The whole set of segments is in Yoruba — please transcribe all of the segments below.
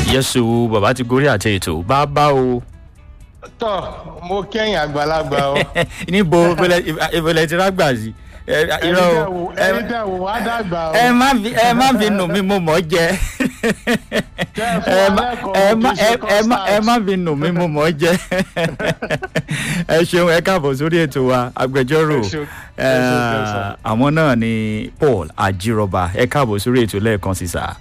yẹ́sù bàbá ti gorí àti ètò bàbá o. tọ mo kẹ́yìn àgbàlagbà o. níbo ìbẹ̀lẹ̀ ti rágbà sí. irọ́ o ẹni tẹ wò wá dàgbà o. ẹ má fi ẹ má fi nù mí mo mọ̀ ọ́ jẹ. Tẹ́ ẹ fún ẹ wa má lẹ́kọ̀ọ́ ẹ má kì í ṣe ẹ má ẹ má fi nù mí mo mọ̀ ọ́ jẹ. ẹ ṣeun ẹ káàbọ̀ sórí ètò wa agbẹjọ́rò Ẹ ṣeun. Ẹ ṣeun, ẹ ṣeun. àwọn náà ni paul ajírọba ẹ káàbọ̀ sórí ètò lẹ́ẹ̀kan sí sáà.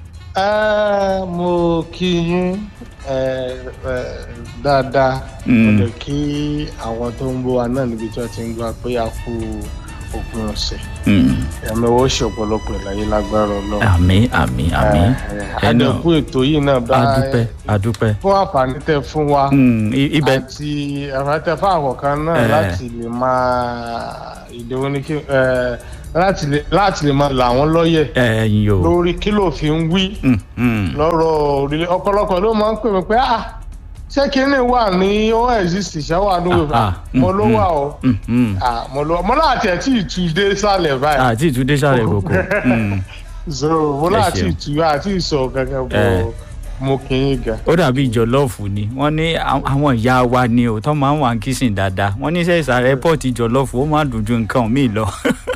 Ẹ, mo kí yín ẹ, ẹ, dáadáa mo Mm. lè kí àwọn tó ń bọ̀ wá náà níbi tí wọ́n ti ń gbà pé a kú òpin ọ̀sẹ̀ Mm. ẹ̀mí owó ṣe ọ̀pọ̀lọpọ̀ ìlàyé lágbára ọlọ́run. àmì àmì àmì Ẹ, ẹ, ẹ náà àdẹ̀kù ètò yìí náà bá adúpẹ́ adúpẹ́. fún àǹfààní tẹ fún wa Mm, i- ibẹ̀ àti àfàtẹ fún àwọn kan náà Eh. láti lè máa ìdíwọ́ ní kí ẹ, láti lè- láti lè máa là wọ́n lọ́yẹ̀ ẹ̀yin o. lórí kí ló fi ń wí Mm, mm. lọ́rọ̀ òrìlẹ̀ ọ̀pọ̀lọpọ̀ ló máa ń pè mí pé ah ṣé kinní wà ní ó exist ṣáwà ní òwe Ah, ah, mo ló mm, wà o Mm, mm. Ah, mo ló mo láti ẹ̀ tí ì tu dé sálẹ̀ báyìí àti ìtúndé sáré kòkó. Mm. so mo Ẹ láti ṣeun. ì tu àti ìsọ kankan Eh. bọ̀ mo kì í ga. ó dàbí jọlọ́ọ̀fù ni wọ́n ní àwọn- àwọn ìyá wa ni ò tọ́ máa ń wà ń kísìn dáadáa wọ́n ní sẹ́ ìsàlẹ̀ pọ́ọ̀tì jọlọ́ọ̀fù ó máa dùn ju nǹkan míì lọ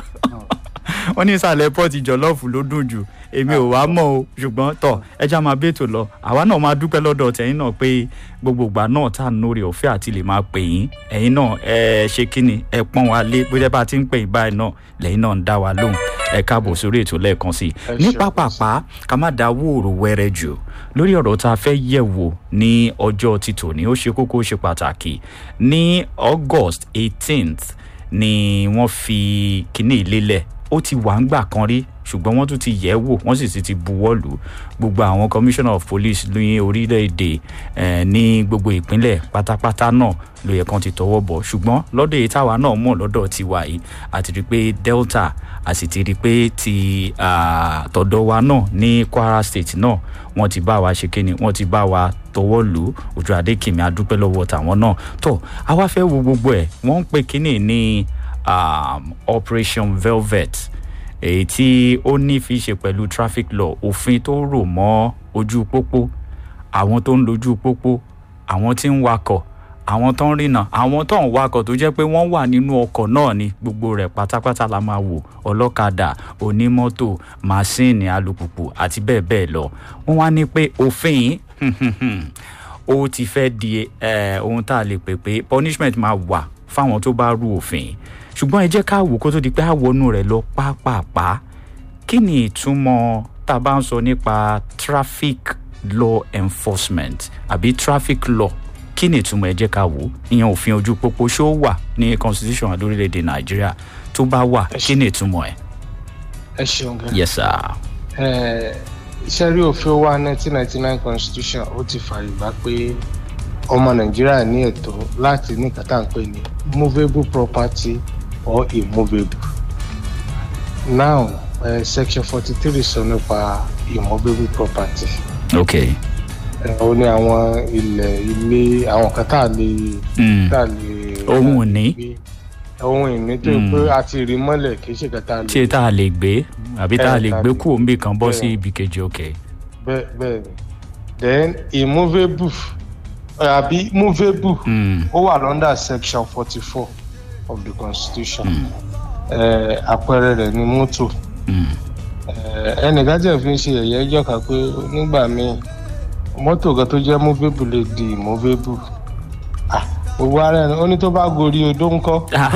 wọ́n ní ìsàlẹ̀ pọ́ọ̀tì jọlọ́ọ̀fù ló dùn jù èmi ò wá mọ̀ o ṣùgbọ́n tọ̀ ẹja máa bẹ́ẹ̀tò lọ àwa náà máa dúpẹ́ lọ́dọ̀ tẹ̀yìn náà pé gbogbo ìgbà náà tá à ń lórí ọ̀fẹ́ àti lè máa pè yín ẹ̀yin náà ẹ ṣe kíni ẹ pọ́n wa lé bóyá bá a ti ń pè yín báyìí náà lẹ́yìn náà ń dá wa lóhùn ẹ káàbọ̀ sórí ètò lẹ́ẹ̀kan sí i Ẹ ní ṣeun. pápápá ká má da wóòrò wẹ́rẹ́ jù lórí ọ̀rọ̀ tá a fẹ́ yẹ̀ wò ní ọjọ́ ti tòní ó ṣe kókó ó ṣe pàtàkì ní august eighteenth ni wọ́n fi kíní ìlélẹ̀ ó ti wà ń gbà kan rí ṣùgbọ́n wọ́n tún ti yẹ̀ wò wọ́n sì ti ti buwọ́ lù ú. gbogbo àwọn commissioner of police ní orílẹ̀-èdè eh, ní gbogbo ìpínlẹ̀ pátápátá náà ló yẹ kán ti tọwọ́ bọ̀ ṣùgbọ́n lọ́dọ̀ èyí táwa náà mọ̀ lọ́dọ̀ tiwa yìí àti rí i pé delta a sì ti rí i pé ti ah, tọ̀dọ̀ wa náà ní kwara state náà wọ́n ti bá wa ṣe kíni wọ́n ti bá wa tọwọ́ lù ú ojú adékìmí adúpẹ́ lọ́wọ́ tàwọn náà tó àwa fẹ́ wo gbogbo ẹ̀ wọ́n ń pe kíní ní um, operation velvet èyí tí ó ní fi ṣe pẹ̀lú traffic law òfin tó rò mọ́ ojú pópó àwọn tó ń lójú pópó àwọn tí ń wakọ̀ àwọn tó ń rìnà àwọn tó ń wakọ̀ tó jẹ́ pé wọ́n wà nínú ọkọ̀ náà ni gbogbo rẹ̀ pátápátá la máa wò ọlọ́kadà onímọ́tò màsíìnì alùpùpù àti bẹ́ẹ̀ bẹ́ẹ̀ lọ wọ́n wá ní pé òfin yìí ó ti fẹ́ di eh, ohun tá a lè pè pé punishment máa wà fáwọn tó bá rú òfin ṣùgbọ́n ẹ jẹ́ ká wò kó tó di pé àwọnú rẹ̀ lọ pápápá kí ni ìtumọ̀ tá a bá ń sọ nípa traffic law enforcement àbí traffic law kí ni ìtumọ̀ ẹ jẹ́ ká wò ìyẹn òfin ojú pópó ṣó wà ní constitution lórílẹ̀‐èdè nàìjíríà tó bá wà kí ni ìtumọ̀ ẹ̀. ẹ ṣeun gan. yes sir. Eh, iṣẹ́ rí òfin wa nineteen ninety nine constitution ó ti fààyè gbà pé ọmọ nàìjíríà ní ẹ̀tọ́ láti ní kàtà ń pè ní movable property or immovable. now uh, section forty three sọ nípa immovable property. ok Eh, ó ní àwọn ilẹ̀ ilé àwọn kan tá a lè Mm. tá a lè. Ohun ìní. gbé. ohun ìní tó yẹ pé a ti rí mọ́lẹ̀ kì í ṣe kàtà lè. tí tá a lè gbé àbí tá a Eh, lè tá a gbé lè- kúrò níbì kan bọ́ sí bẹ́ẹ̀. ibi kejì ok. bẹ́ẹ̀ bẹ́ẹ̀ ni then immovable àbí movable Mm. ó wà under section forty four of the constitution Eh, àpẹẹrẹ rẹ̀ ni mọ́tò Mm. Eh, ẹnìkan jẹ́ fi ń ṣe ẹ̀yẹ́ ẹjọ́ kan pé nígbà míì mọ́tò kan tó jẹ́ movable lè di immovable Ah, gbogbo ara ẹni ó ní tó bá gorí odó ńkọ́ Ah,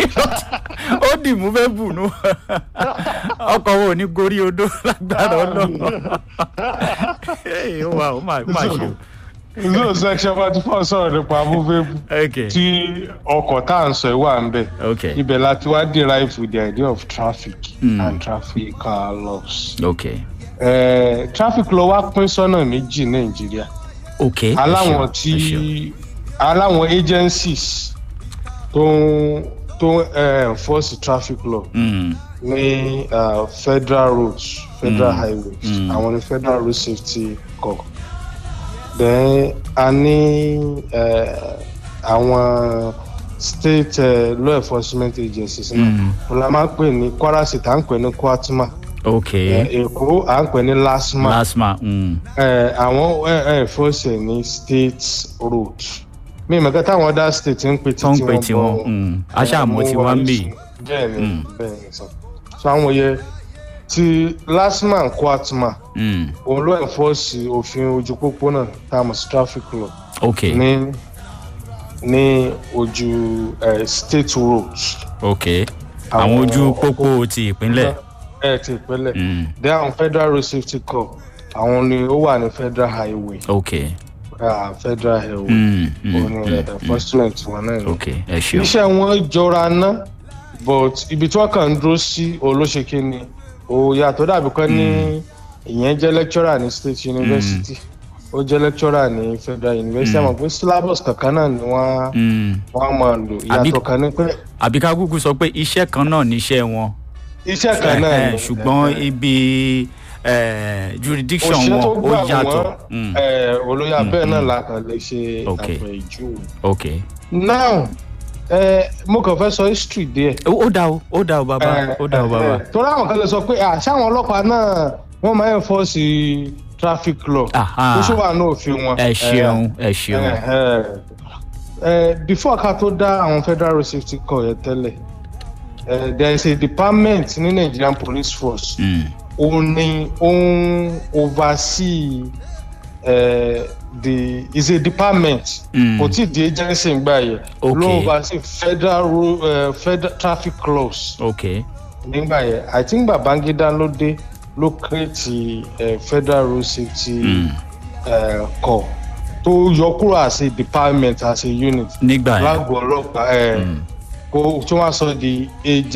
ó dì mú fẹ́ bù nú ọkọ̀ wo ní gorí odó lágbára ọlọ́run Hey, ó wà ó mà ó mà ṣe o. no section forty four sọ̀rọ̀ nípa movable ok tí ọkọ̀ tá à ń sọ ẹ̀ wà ń bẹ̀. ok ibẹ̀ láti wá derive with the idea of traffic Mm. and traffic uh, laws. ok Uh, traffic law wá pín sọ́nà méjì nàìjíríà ok ẹ aláwọn ṣeun, tí ẹ ṣeun. aláwọn agencies tó ń tó ń uh, enforce traffic law Mm, ní uh, federal roads federal Mm. highways Mm. àwọn ní federal road safety corps then a ní uh, àwọn state uh, law enforcement agencies náà Mm. wọn la máa ń pè ní kwara state à ń pè ní kwatma ok Eh, èkó à ń pè ní lasma lasma mm. Eh, àwọn air force ní state road mi ìmọ̀ kẹta àwọn other state ń pè tó ń títí pè wọn tí wọn mm. aṣáàmọ tí wọn ń bì bẹ́ẹ̀ ni Mm. bẹ́ẹ̀ ni sọ so àwọn yẹ ti lasma and kwatma mm. òun ló enforce òfin ojú pópónà tá a mọ̀ sí traffic law ok ní ní ojú eh, state roads. ok àwọn ojú pópó ti ìpínlẹ̀ ẹ ti ìpínlẹ̀ mm. dé àwọn federal road safety corps àwọn ni ó wà ní federal highway ok ah, federal highway mm. òun Mm. ni Mm. enforcement wọn náà ni. ok ẹ ṣeun iṣẹ́ wọn jọra ná but ibi tí wọ́n kàn ń dúró sí olóṣèké ni ó yàtọ̀ dàbí kan ní ìyẹn jẹ́ lecturer ní state university ó jẹ́ lecturer ní federal university àmọ́ pé syllabus kankan náà ni wọ́n Mm. wọ́n máa lò Àbí- ìyàtọ̀ kan ní pé àbí ká kúkú sọ pé iṣẹ́ kan náà níṣẹ́ wọn iṣẹ́ kan náà Eh, ni ṣùgbọ́n ibi eh, jurisdiction òṣìṣẹ́ wọn tó ó gbà yàtọ̀ wọ́n Mm. eh, olóyè abẹ́ẹ̀ Mm, náà mm. la kàn lè ṣe Ok. àpèjúwe. ok now eh, mo kàn fẹ́ sọ history díẹ̀. ó ó dá o ó dá o bàbá ó dá o bàbá torí àwọn kan lè sọ pé àṣà àwọn ọlọ́pàá náà wọ́n máa ń enforce traffic law Aha. ó ṣe wà ní òfin wọn. ẹ ṣeun ẹ ṣeun Eh, eh, before ká tó dá àwọn federal road safety corps yẹn tẹ́lẹ̀ eh, there is a department ní nigerian police force Mm. ó ní ó ń oversee uh, the is a department Mm. kò tí ì di agency ń gbà yẹ Okay. ló oversee federal ro- uh, federal traffic laws ok nígbà yẹn i think babangida ló dé ló create uh, federal road safety Mm. uh, corps tó yọ kúrò as a department as a unit nígbà yẹn lágbo ọlọ́pàá ẹ̀ Mm. kó tí wọ́n á sọ di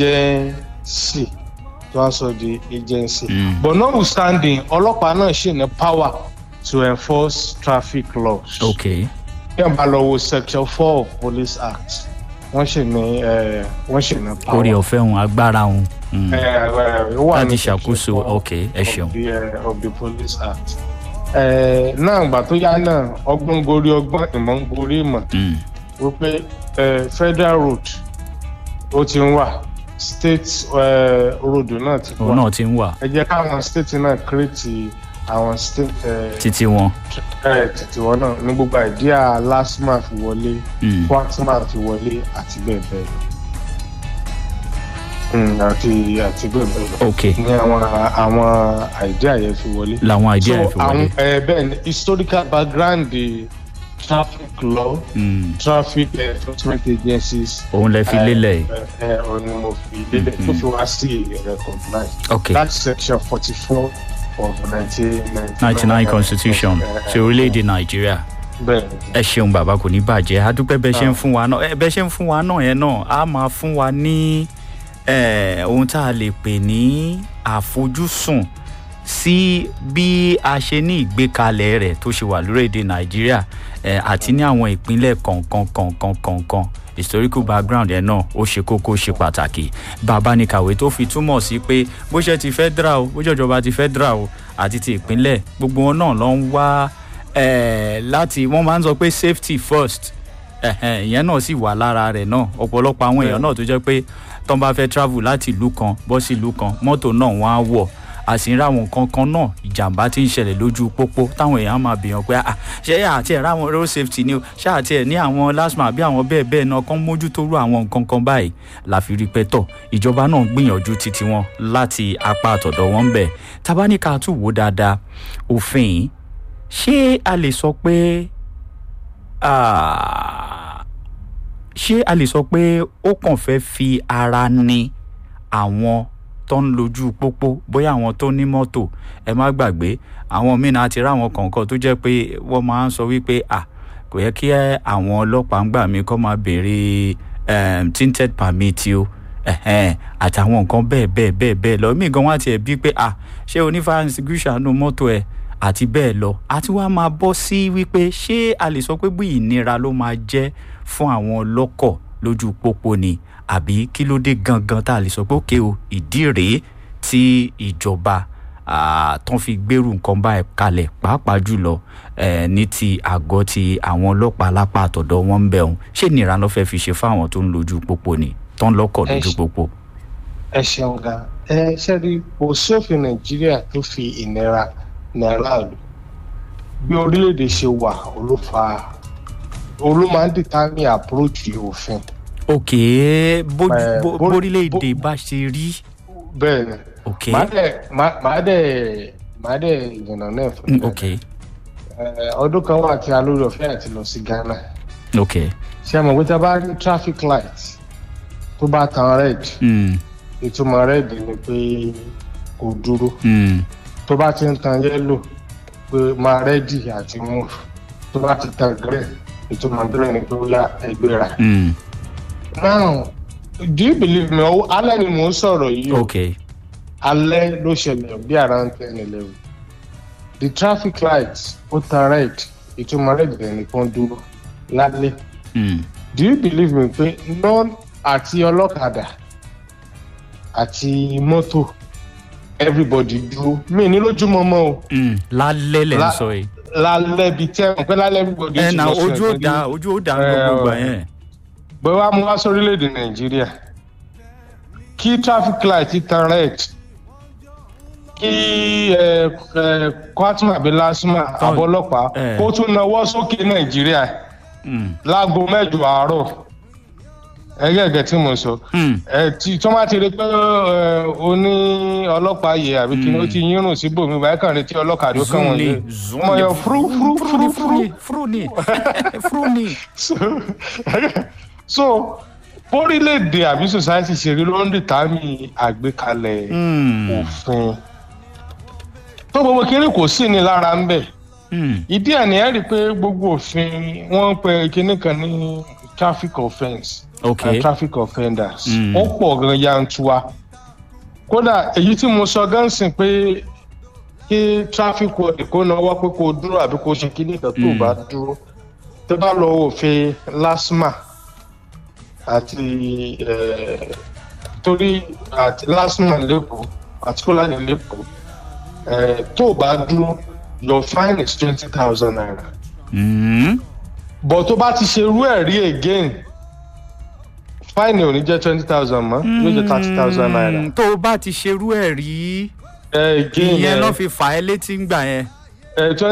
agency tí wọ́n á sọ di agency Mm. but notwithstanding ọlọ́pàá náà ṣì ní power to enforce traffic laws. ok bí wọ́n bá lọ wo section four of police act wọ́n ṣì ní eh, wọ́n ṣì ní power. orí ọ̀fẹ́ òun agbára òun Mm. Eh, eh, ó wà láti ní section ṣàkóso four ok ẹ of ṣeun the, eh, of the police act. Eh, náà ìgbà tó yá náà ọgbọ́n gorí ọgbọ́n ìmọ̀ ń gorí ìmọ̀ Mm. wípé eh, federal road ó ti ń wà state eh, road náà ti òun wà náà ti ń wà ẹ jẹ́ káwọn state náà create àwọn state eh, títí wọn eh, títí wọn náà ní gbogbo àìdíà lasma fi wọlé Mm. quatma fi wọlé àti bẹ́ẹ̀ bẹ́ẹ̀ lọ Mm, àti àti bẹ́ẹ̀ bẹ́ẹ̀ lọ ok ní àwọn àwọn àìdíà yẹn fi wọlé. làwọn idea so ẹ̀ fi wọlé àwọn ẹ bẹ́ẹ̀ ni historical background the traffic law Mm. traffic enforcement agencies òun lẹ fi lélẹ̀ yìí. ẹ ẹ ọ ni mo fi lélẹ̀ tó fi wá sí recognize ok that's section forty four of nineteen ninety nine constitution ti orílẹ̀-èdè nàìjíríà bẹ́ẹ̀ ẹ ṣeun bàbá kò ní bàjẹ́ adúpẹ́ bẹ́ẹ̀ ṣe ń fún wa náà ẹ bẹ́ẹ̀ ṣe ń fún wa náà yẹn náà á máa fún wa ní eh, ohun tá a lè pè ní àfojúsùn sí bí a ṣe ní ìgbékalẹ̀ rẹ̀ tó ṣe wà lórílẹ̀‐èdè nàìjíríà eh, àti ní àwọn ìpínlẹ̀ kọ̀ọ̀kan kọ̀ọ̀kan kọ̀ọ̀kan historical background yẹn náà ó ṣe kókó ṣe pàtàkì bàbá ní kàwé tó fi túmọ̀ sí pé bó ṣe ti federal o bó ṣe ìjọba ti federal o àti ti ìpínlẹ̀ gbogbo wọn náà ló ń wá eh, láti wọ́n máa ń sọ pé safety first ẹ̀hẹ̀n, ìyẹn náà sì wà lára rẹ̀ náà ọ̀pọ̀lọpọ̀ àwọn èèyàn náà tó jẹ́ pé tó ń bá fẹ́ travel láti ìlú kan bọ́ sí ìlú kan mọ́tò náà wọ́n á wọ̀ a sì ń ra àwọn nǹkan kan náà ìjàmbá tí ń ṣẹlẹ̀ lójú pópó táwọn èèyàn máa bèèyàn pé ah ṣé àti ẹ̀ ráwọn road safety ni o ṣé àti ẹ̀ ní àwọn lasma àbí àwọn bẹ́ẹ̀ bẹ́ẹ̀ náà kán mójútó rú àwọn nǹkan kan báyìí láfi rí pẹ́ tọ̀ ìjọba náà gbìyànjú títí wọn láti apá àtọ̀dọ̀ wọn bẹ̀ tabaníkà tún wò dáadáa òfin yìí ṣé a lè sọ pé ah, ṣé a lè sọ pé ó kàn fẹ́ fi ara ni àwọn tó ń lójú pópó bóyá àwọn tó ní mọ́tò ẹ má gbàgbé àwọn míì náà ti ráwọn kọ̀ọ̀kan tó jẹ́ pé wọ́n máa ń sọ wípé à kò yẹ kí àwọn ọlọ́pàá ń gbà mí kọ́ máa béèrè um, tinted permit o ẹ̀hẹ́n, àtàwọn nǹkan bẹ́ẹ̀ bẹ́ẹ̀ bẹ́ẹ̀ bẹ́ẹ̀ lọ mí gan wá tiẹ̀ bí pé à ṣé onífàá institution nu mọ́tò ẹ̀ àti bẹ́ẹ̀ lọ àti wá máa bọ́ sí wípé ṣé a lè sọ pé bí ìnira ló máa jẹ́ fún àwọn ọlọ́kọ̀ lójú pópó ni àbí kí ló dé gangan tá a lè sọ pé òkè o ìdí rèé tí ìjọba ah, tán fi gbèrú nǹkan báyìí kalẹ̀ pàápàá jùlọ eh, ní ti àgọ́ ti àwọn ọlọ́pàá lápá àtọ̀dọ̀ wọn ń bẹ̀ ọ́n ṣé ìnira ló fẹ́ fi ṣe fáwọn tó ń lójú pópó ni tán lọ́kọ̀ Ẹ lójú ṣe- pópó. ẹ ṣeun gan ẹ ṣẹ́ni kò sófin nàìjíríà tó fi ìnira ní aráàlú bí orílẹ̀-èdè ṣe wà olófa olú máa ń dìtámì àpúròchì òfin ok bó- Eh, bó- bó- bórílẹ̀-èdè bá ṣe rí bẹ́ẹ̀ ni ok màá dẹ̀ màá màá dẹ̀ màá dẹ̀ ìyànnà náà fún Mm, mi. ok Ẹ, ọdún kan wà tí a lórí ọ̀fẹ́ àti lọ sí ghana ok ṣé ẹ mọ̀ pé tí a bá rí traffic light tó bá tan red mm, ìtumọ̀ red ni pé kò dúró mm, tó bá ti ń tan yellow pé máa rẹ́dì àti move tó bá ti tan green ìtumọ̀ green ni pé ó yá ẹgbẹ́ra. mm, now do you believe me ọwọ́ alẹ́ ni mò ń sọ̀rọ̀ yìí o ok alẹ́ ló ṣẹlẹ̀ bí around ten eleven the traffic light ó tan red ìtumọ̀ red rẹ̀ nìkan dúró lálẹ́ mm, do you believe me pé non àti ọlọ́kadà àti mọ́tò everybody dúró mi ní lójúmọ́ mọ́ o mm, lálẹ́ lẹ́ ń La- sọ yìí lálẹ́ bíi tẹ́ ọ̀ pé lálẹ́ everybody ẹ ti na lọ sùn ojú ò ẹ̀gbẹ́ da ní- ojú ò da Eh, gbogbo gbà oh. yẹn bẹ́ẹ̀ wá mú wá sórílẹ̀-èdè nàìjíríà kí traffic light tan red kí ẹ ẹ kwatma àbí lasma Tán- àbọ̀lọ́pàá eh. kó tún nawọ́ sókè nàìjíríà Mm, láago mẹ́jọ àárọ̀ ẹgbẹ́ ẹ̀gẹ́ tí mo sọ mm, ẹ tí tó máa ti rí pé ẹ o ní ọlọ́pàá yẹ àbí kí ni ó ti yírùn síbòmí báyìí kàn retí ọlọ́kadà ó kàn zoom wọ́n ni yẹ zoom ọmọ ni yẹn fúrú fúrú fúrú fúrú fúrú ni fúrú ni so so orílẹ̀-èdè àbí society ṣe rí ló ń dìtámì àgbékalẹ̀ Mm, òfin tó gbogbo kiri kò sí ni lára ń bẹ̀ mm, ìdí ẹ̀ ní ẹ́ rí i pé gbogbo òfin wọ́n ń pe kinní kan ní traffic offence ok and traffic offenders Mm. ó pọ̀ gan yantua kódà èyí tí mo sọ gan sìn pé kí traffic warden kó náwó pé kó dúró àbí kó ṣe kinní kan tó Mm. bá dúró tó bá lọ òfin lasma àti eh, torí àti lasma lẹ́kọ̀ọ́ àti kólánì lẹ́kọ̀ọ́ eh, tó bá dúró your fine is twenty thousand naira mm, but tó bá ti ṣe irú ẹ̀ rí again fine ò ní jẹ́ twenty thousand mọ́ yóò jẹ́ thirty thousand naira. mm, tó o bá ti ṣerú ẹ̀ rí ẹ again ìyẹn ẹ náà fi fà ẹ́ létí ń gbà yẹn ẹ